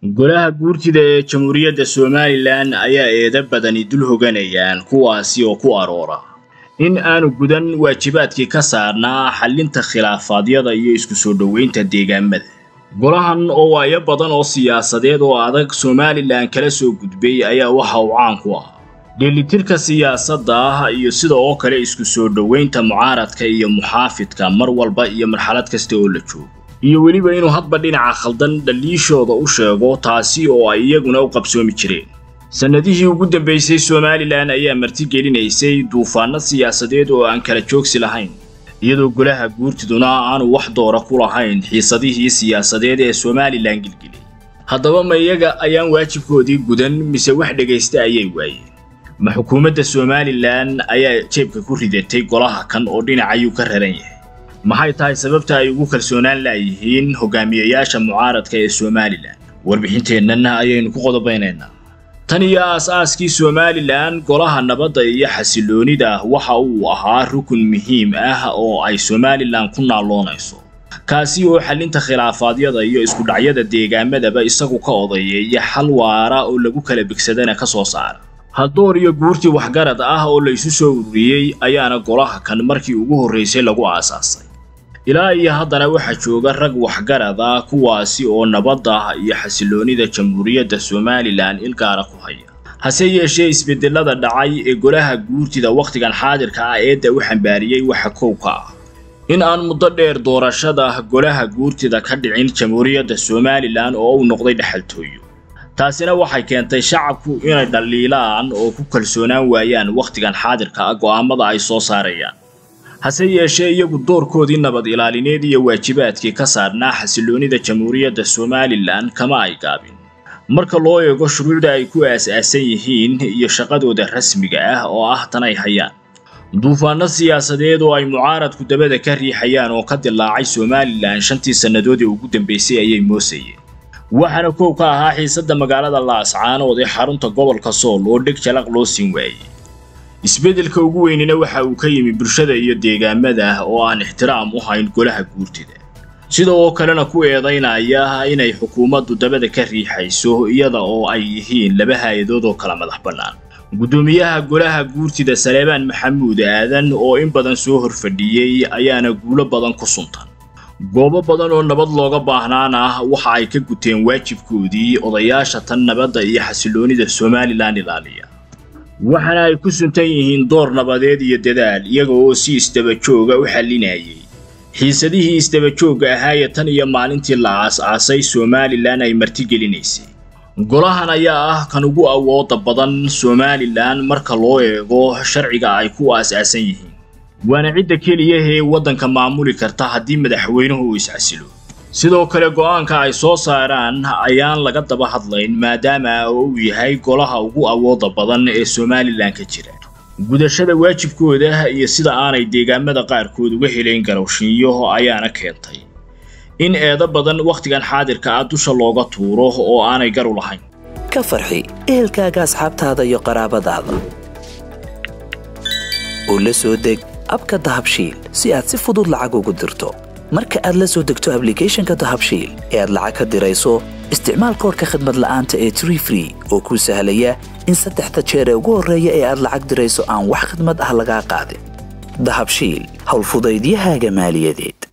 golaha guurtida ee jamhuuriyadda somalilan ayaa eeda badani dul hoganayaan kuwaasi oo ku aroora in aanu gudan waajibaadkii ka saarnaa xallinta khilaafaadyada iyo isku soo dhoweynta deegaamada golahan oo waayo badan oo siyaasadeed oo adag somalilan kala soo gudbay ayaa waxa uu caan ku ah dheelitirka siyaasadda ah iyo sida oo kale isku soo dhoweynta mucaaradka iyo muxaafidka mar walba iyo marxalad kasta oo la joogo iyo weliba inuu hadba dhinaca khaldan dhaliishooda u sheego taasi oo ay iyaguna u qabsoomi jireen sannadihii ugu dambaysay somalilan ayaa martigelinaysay duufaanno siyaasadeed oo aan kala joogsi lahayn iyadoo golaha guurtiduna aanu wax doora ku lahayn xiisadihii siyaasadeed ee somalilan gilgilay haddaba ma iyaga ayaan waajibkoodii gudan mise wax dhegaysta ayay waayeen ma xukuumadda somalilan ayaa jeebka ku ridatay golaha kan oo dhinacayuu ka raran yahay maxay tahay sababta ay ugu kalsoonaan laayihiin hogaamiyayaasha mucaaradka ee somalilan warbixinteennan ayaynu ku qodobaynaynaa tan iyo aas-aaskii somalilan golaha nabadda iyo xasiloonida waxa uu ahaa rukun muhiim ah oo ay somalilan ku naalloonayso kaasi oo xallinta khilaafaadyada iyo iskudhacyada deegaamadaba isagu ka odayeeya xal waara oo lagu kala bigsadana ka soo saara haddoor iyo guurtii waxgarad ah oo laysu soo ururiyey ayaana golaha kan markii ugu horraysay lagu aasaasay ilaa iyo haddana waxaa jooga rag waxgarad ah kuwaasi oo nabadda iyo xasiloonida jamhuuriyadda somalilan ilgaara ku haya hase yeeshee isbedelada dhacay ee golaha guurtida wakhtigan xaadirka ah eedda u xambaariyey waxa kow ka ah in aan muddo dheer doorashada golaha guurtida ka dhicin jamhuuriyadda somalilan oo uu noqday dhexaltooyo taasina waxay keentay shacabku inay dhaliilaan oo ku kalsoonaan waayaan wakhtigan xaadirka ah go'aamada ay soo saarayaan hase yeeshee iyagu doorkoodii nabad ilaalineed iyo waajibaadkii ka saarnaa xasiloonida jamhuuriyadda somalilan kama ay gaabin marka loo eego shuruucda ay ku aas-aasan yihiin iyo shaqadooda rasmiga ah oo ah tan ay hayaan duufaanno siyaasadeed oo ay mucaaradku dabada ka riixayaan oo ka dilaacay somalilan shantii sannadood ee ugu dambaysay ayay moosayeen waxaana kow ka ahaa xiisadda magaalada laascaanood ee xarunta gobolka sool oo dheg jalaq loo siin waayey isbeddelka ugu weynina waxa uu ka yimi bulshada iyo deegaamada oo aan ixtiraam u hayn golaha guurtida sida oo kalena ku eedaynaya inay xukuumaddu dabada ka riixayso iyada oo ay yihiin laba hay-adood oo kala madax bannaan guddoomiyaha golaha guurtida saleebaan maxamuud aadan oo in badan soo horfadhiyey ayaana guulo badan ku suntan goobo badan oo nabad looga baahnaana waxa ay ka guteen waajibkoodii odayaasha tan nabadda iyo xasiloonida somalilan ilaaliya waxaana ay ku suntan yihiin door nabadeed iyo dadaal iyaga oo si isdabajooga u xallinayay xiisadihii isdabajoogga ahaayee tan iyo maalintii la aas-aasay somalilan ay martigelinaysay golahan ayaa ah kan ugu awooda badan somalilan marka loo eego sharciga ay ku aas-aasan yihiin waana cidda keliyahee waddanka maamuli karta haddii madaxweynuhu uu isxasilo sidoo kale go'aanka ay soo saaraan ayaan laga daba hadlayn maadaama uu yahay golaha ugu awooda badan ee somalilan ka jira gudashada waajibkooda iyo sida aanay deegaamada qaarkood uga helayn garowshinyo ayaana keentay in eedo badan wakhtigan xaadirka ah dusha looga tuuro oo aanay garu lahayn ka farxi ehelkaaga asxaabtaada iyo qaraabadaada oo la soo deg abka dahabshiil si aad si fudud lacag ugu dirto marka aad la soo degto ablicathonka dahabshiil ee aad lacag ka dirayso isticmaal koorka khadmad la'aanta ee tree free oo kuu sahlaya in saddexda jeer ee ugu horreeya ee aad lacag dirayso aan wax khadmad ah lagaa qaadin dahabshiil howlfudaydiyahaaga maaliyadeed